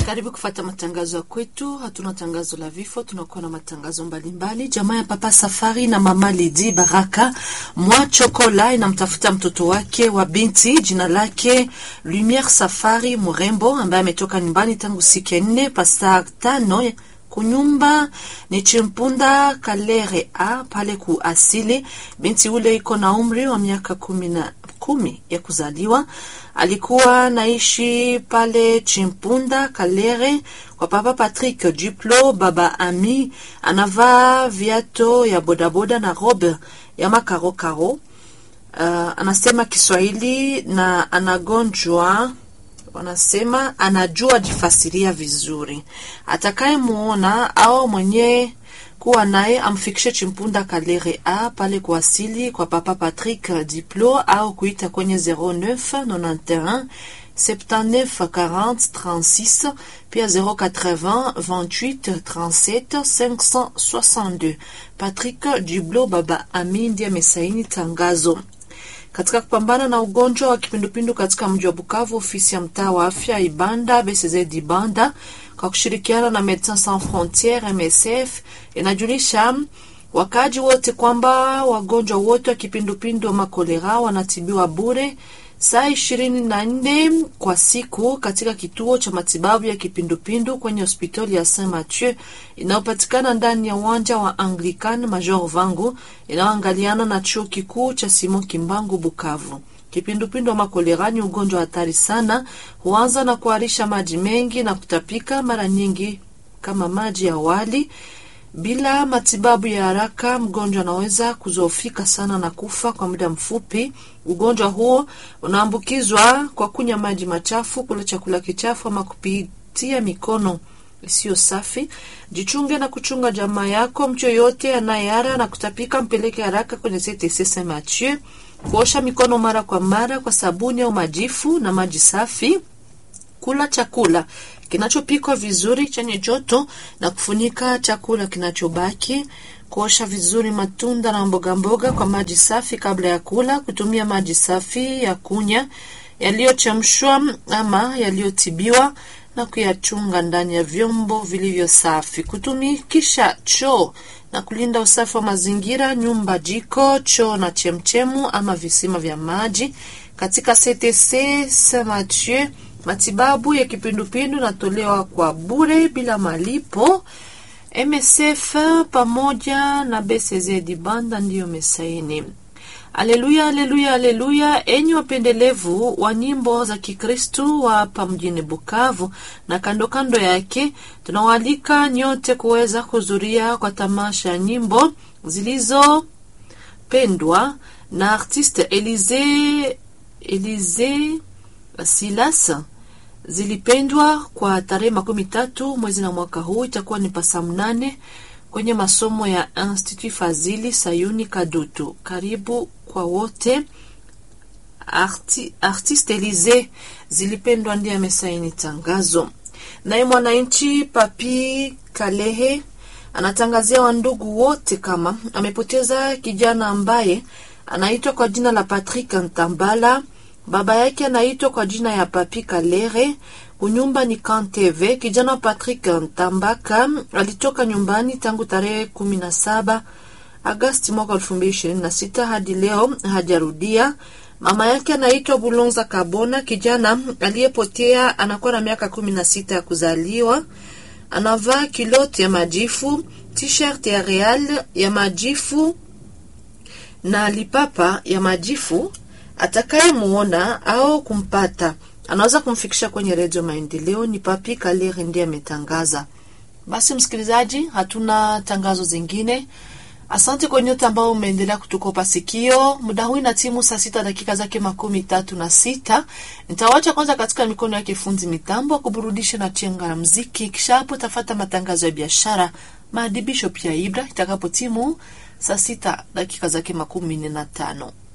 Karibu kufata matangazo ya kwetu. Hatuna tangazo la vifo, tunakuwa na matangazo mbalimbali. Jamaa ya Papa Safari na Mama Lidi Baraka mwa Chokola inamtafuta mtoto wake wa binti, jina lake Lumiere Safari Murembo, ambaye ametoka nyumbani tangu siku ya nne pasta tano kunyumba ni Chimpunda Kalere a pale ku asili. Binti ule iko na umri wa miaka kumi na kumi ya kuzaliwa. Alikuwa naishi pale Chimpunda Kalere kwa papa Patrick Duplo. Baba Ami anavaa viato ya bodaboda na robe ya makarokaro. Uh, anasema Kiswahili na anagonjwa wanasema anajua jifasiria vizuri. Atakayemuona au mwenye kuwa naye amfikishe Chimpunda Kalere a pale kuasili kwa papa Patrick Diplo au kuita kwenye 0991 79 40 36 pia 080 28 37 562. Patrick Diblo baba Ami ndiye amesaini tangazo katika kupambana na ugonjwa wa kipindupindu katika mji wa Bukavu, ofisi ya mtaa wa afya Ibanda BCZ Ibanda kwa kushirikiana na Medecins Sans Frontieres MSF inajulisha wakaaji wote kwamba wagonjwa wote wa kipindupindu wa makolera wanatibiwa bure saa ishirini na nne kwa siku katika kituo cha matibabu ya kipindupindu kwenye hospitali ya Saint Mathieu inayopatikana ndani ya uwanja wa Anglican Major Vangu inayoangaliana na chuo kikuu cha Simon Kimbangu Bukavu. Kipindupindu wa makolera ni ugonjwa hatari sana, huanza na kuharisha maji mengi na kutapika mara nyingi kama maji ya wali. Bila matibabu ya haraka, mgonjwa anaweza kuzoofika sana na kufa kwa muda mfupi. Ugonjwa huo unaambukizwa kwa kunywa maji machafu, kula chakula kichafu ama kupitia mikono isiyo safi. Jichunge na kuchunga jamaa yako. Mtu yoyote anayeara na kutapika, mpeleke haraka kwenye CTC Saint Mathieu. Kuosha mikono mara kwa mara kwa sabuni au majifu na maji safi. Kula chakula kinachopikwa vizuri chenye joto na kufunika chakula kinachobaki. Kuosha vizuri matunda na mboga mboga kwa maji safi kabla ya kula. Kutumia maji safi ya kunya yaliyochemshwa ama yaliyotibiwa na kuyachunga ndani ya vyombo vilivyo safi. Kutumikisha choo na kulinda usafi wa mazingira, nyumba, jiko, choo na chemchemu ama visima vya maji. Katika CTC Saint Mathieu matibabu ya kipindupindu natolewa kwa bure bila malipo. MSF pamoja na BCZ Dibanda ndiyo mesaini. Aleluya, aleluya, aleluya! Enyi wapendelevu wa nyimbo za Kikristu wa hapa mjini Bukavu na kando kando yake, tunawaalika nyote kuweza kuhudhuria kwa tamasha ya nyimbo zilizopendwa na artiste Elize Elize Silas zilipendwa kwa tarehe makumi tatu mwezi na mwaka huu, itakuwa ni pasa mnane kwenye masomo ya Institut Fazili Sayuni Kadutu. Karibu kwa wote. Arti, artiste Elize zilipendwa ndiye amesaini tangazo. Naye mwananchi Papi Kalehe anatangazia wandugu wote kama amepoteza kijana ambaye anaitwa kwa jina la Patrick Ntambala baba yake anaitwa kwa jina ya Papi Kalere. Kunyumba ni Kanteve. Kijana Patrick Ntambaka alitoka nyumbani tangu tarehe kumi na saba Agasti mwaka elfu mbili ishirini na sita hadi leo hajarudia. Mama yake anaitwa Bulonza Kabona. Kijana aliyepotea anakuwa na miaka kumi na sita ya kuzaliwa. Anavaa kiloti ya majifu, t-shirt ya Real ya majifu na lipapa ya majifu. Atakayemuona au kumpata anaweza kumfikisha kwenye redio Maendeleo. Ni Papi Kaleri ndiye ametangaza. Basi msikilizaji, hatuna tangazo zingine. Asante kwa nyote ambao umeendelea kutukopa sikio. Muda huu na timu saa sita dakika zake makumi tatu na sita. Nitawacha kwanza katika mikono yake fundi mitambo wa kuburudisha na chenga na mziki, kisha hapo tafata matangazo ya biashara, maadibisho pia Ibra itakapo timu saa sita dakika zake makumi nne na tano.